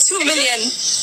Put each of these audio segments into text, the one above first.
Two million.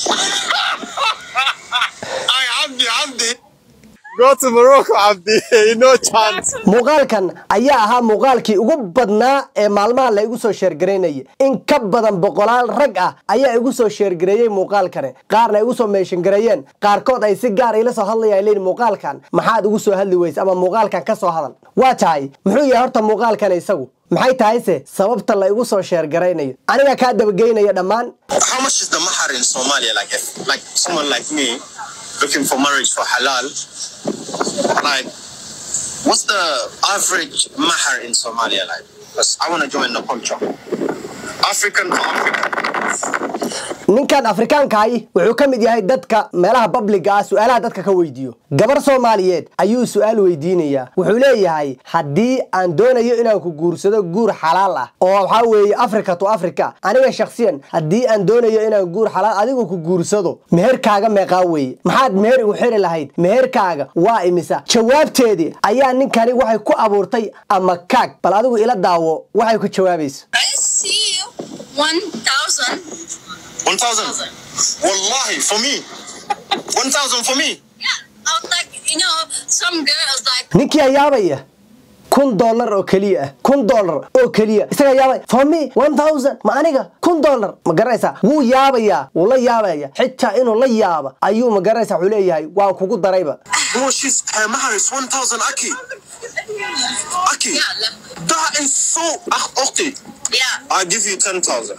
I Abdi, Abdi. Go to Morocco, Abdi. no chance. muuqaalkan ayaa ahaa muuqaalkii ugu badnaa ee maalmaha la igu soo sheergaraynayay in ka badan boqolaal rag ah ayaa igu soo sheergareeyey muuqaalkani qaarna igu soo meeshangareeyeen qaarkood ay si gaar ila soo hadlayaan leeyihin muuqaalkan maxaad ugu soo hadli weyse ama muuqaalkan ka soo hadal waa tahay muxuu yahay horta muuqaalkan isagu maxay tahayse sababta la igu soo sheergaraynayo aniga kaa dabageynaya dhammaan How much is the mahar in Somalia? Like, if, like someone like me looking for marriage for halal, like, what's the average mahar in Somalia like? Because I want to join the culture. African for African. ninkan afrikaankahi wuxuu ka mid yahay dadka meelaha babliga ah su-aalaha dadka ka weydiiyo gabar soomaaliyeed ayuu su-aal weydiinayaa wuxuu leeyahay haddii aan doonayo inaan ku guursado guur xalaal ah oo waxaa weeye africa to africa aniga shakhsiyan haddii aan doonayo inaan guur xalaal adigu ku guursado meherkaaga meeqaa weeye maxaad meher igu xiri lahayd meherkaaga waa imisa jawaabteedii ayaa ninkani waxay ku abuurtay ama kaag bal adigu ila daawo waxay ku jawaabayso I see one thousand. 1,000. Wallahi, for me. 1,000 for me. Yeah, I was like, you know, some girls like, ninkii ayaabaya kun dollar oo keliya ah kun dollar oo keliya isaga yaabaya for me one thousand ma aniga kun dollar ma garanaysaa wuu yaabayaa wuu la yaabaya xitaa inuu la yaaba ayuu ma garanaysaa wuxuu leeyahay waan kugu darayba Bro, she's, her mahar is 1,000 Aki. Aki. yeah, like, That is so. Ach, okay. yeah. I'll give you 10,000.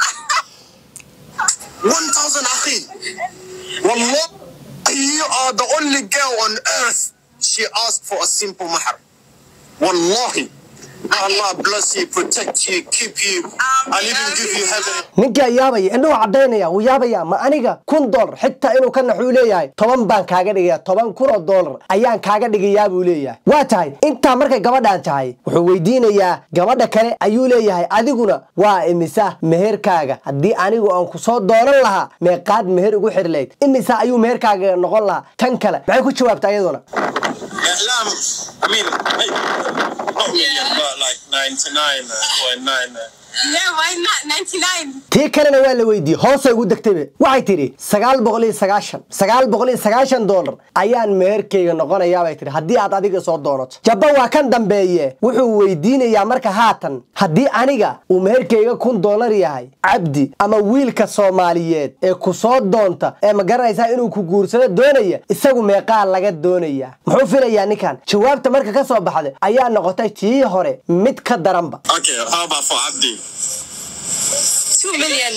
1,000 Akhi. Wallah, you are the only girl on earth she asked for a simple mahar. Wallahi. May Allah bless you, protect you, keep you, and even give you heaven. ninkii ayaabaya indhuhu cadaynaya wuu yaabaya ma aniga kun dollar xitaa inuu ka naxuu leeyahay toban baan kaaga dhigaya toban kun oo dollar ayaan kaaga dhigayaa buu leeyahay waa tahay intaa markay gabadhaan tahay wuxuu weydiinayaa gabadha kale ayuu leeyahay adiguna waa imisa meherkaaga haddii anigu aan ku soo doonan lahaa meeqaad meher ugu xiri lahayd imisa ayuu meherkaaga noqon lahaa tan kale maxay ku jawaabta iyaduna Islam, I mean, hey, not million, but like 99.9. Yeah, why not? 99. tii kalena waa la weydiiyey hoosay ugu degtayba waxay tidhi sagaal boqol iyo sagaashan sagaal boqol iyo sagaashan dollar ayaan meherkayga noqonayaa bay tidhi haddii aad adiga soo doonato jabba waa kan dambeeye wuxuu weydiinayaa marka haatan haddii aniga uu meherkayga kun dollar yahay cabdi ama wiilka soomaaliyeed ee ku soo doonta ee ma garanaysaa inuu ku guursado doonaya isagu meeqaa laga doonayaa muxuu filayaa ninkan jawaabta marka ka soo baxday ayaa noqotay tii hore mid ka daranba Okay, how about for Abdi? Two million.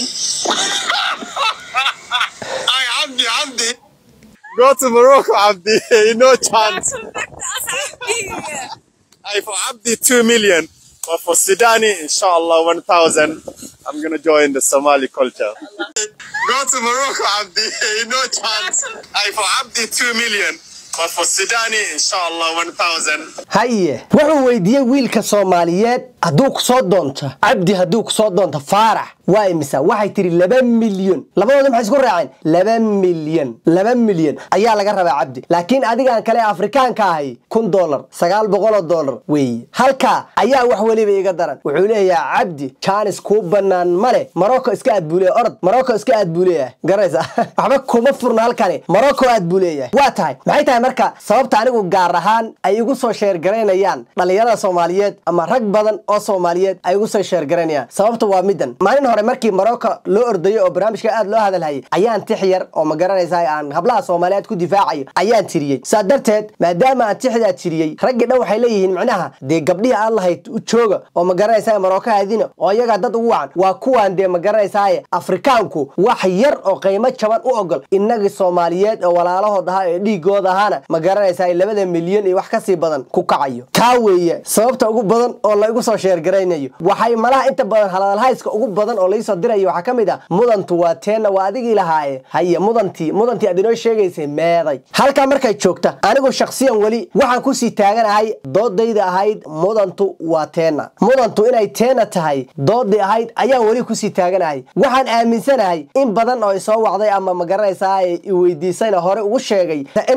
I Abdi, Abdi. Go to Morocco, Abdi. no chance. I for Abdi, 2 million. But for Sudani, inshallah, 1,000. I'm going to join the Somali culture. Go to Morocco, Abdi. no chance. I for Abdi, 2 million. But for Sudani, inshallah, 1,000. haye wuxuu weydiiyey wiilka soomaaliyeed hadduu ku soo doonto cabdi hadduu ku soo doonto faarax waa imisa waxay tihi laba milyan labadooda maxay isku raaceen laba milyan laba milyan ayaa laga rabaa cabdi laakiin adigaan kale afrikaanka ahay kun dollar sagaal boqoloo dollar weeye halkaa ayaa wax weliba iga daran wuxuu leeyahay cabdi jaanis kuu banaan ma leh marocco iska aad buu leeyahay orod marocco iska aad buu leeyahay garanaysa waxba kuma furna halkani marocco aad buu leeyahay waa tahay maxay tahay marka sababta anigu gaar ahaan ay igu soo sheergaraynayaan dhallinyarada soomaaliyeed ama rag badan oo soomaaliyeed ay igu soo sheergaraynayaan sababta waa midan maalin hore markii marocco loo ordayo oo barnaamijka aad loo hadalhayay ayaan tix yar oo ma garanaysaa aan hablaha soomaaliyeed ku difaacayo ayaan tiriyey saa darteed maadaama aan tixdaa tiriyey raggii dhan waxay leeyihiin micnaha dee gabdhihii aan lahayd u jooga oo ma garanaysaa marocco aadina oo iyagaa dad ugu wacan waa kuwaan dee ma garanaysaaye afrikaanku wax yar oo qiimo jaban u ogol innagii soomaaliyeed oo walaalahood ahaa ee dhiigooda ahaana ma garanaysaa labada milyan iyo wax kasii badan ku kacayo taa weeye sababta ugu badan oo la igu soo sheergaraynayo waxay malaha inta badan halalhayska ugu badan oo laisoo dirayo waxaa ka mid ah mudantu waa teenna waa adigii lahaaye haye mudantii mudantii aad inoo sheegaysay meeday halkaa markay joogta anigu shakhsiyan weli waxaan kusii taaganahay doodayda ahayd mudantu waa teenna mudantu inay teenna tahay doodii ahayd ayaan weli kusii taaganahay waxaan aaminsanahay in badan oo isoo wacday ama ma garanaysaa i weydiisayna hore ugu sheegay in caruur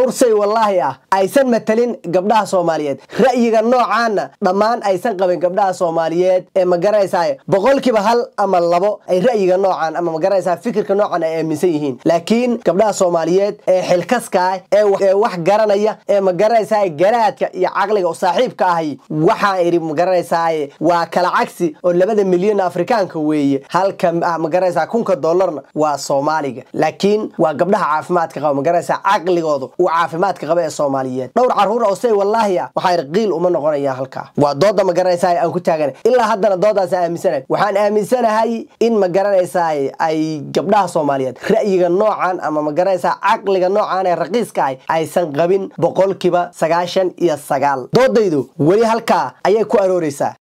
dhowr say wallaahi ah aysan matalin gabdhaha soomaaliyeed ra'yiga noocaana dhammaan aysan qabin gabdhaha soomaaliyeed ee magaranaysaa boqolkiiba hal ama labo ay ra'yiga noocan ama magaranaysaa fikirka noocan ay aaminsan yihiin laakiin gabdhaha soomaaliyeed ee xilkaska ah ee wax garanaya ee magaranaysaa garaadka iyo caqliga saaxiibka ahi waxaan idhi magaranaysaa waa kala cagsi oo labada milyan afrikaanka weeye halka magaranaysaa kunka dollarna waa soomaaliga laakiin waa gabdhaha caafimaadka qaba magaranaysaa caqligoodu uu caafimaadka qaba ee soomaaliyeed dhowr caruur oo say wallaahi ah waxaa idhi qiil uma noqonaya halkaa waa dooda magaranaysaa aan ku taagana ilaa haddana doodaas aaminsanahay waxaan aaminsanahay in magaranaysaa ay gabdhaha soomaaliyeed ra'yiga noocan ama magaranaysaa caqliga noocan ee raqiiska ah aysan qabin boqolkiiba sagaashan iyo sagaal doodaydu weli halkaa ayay ku arooreysaa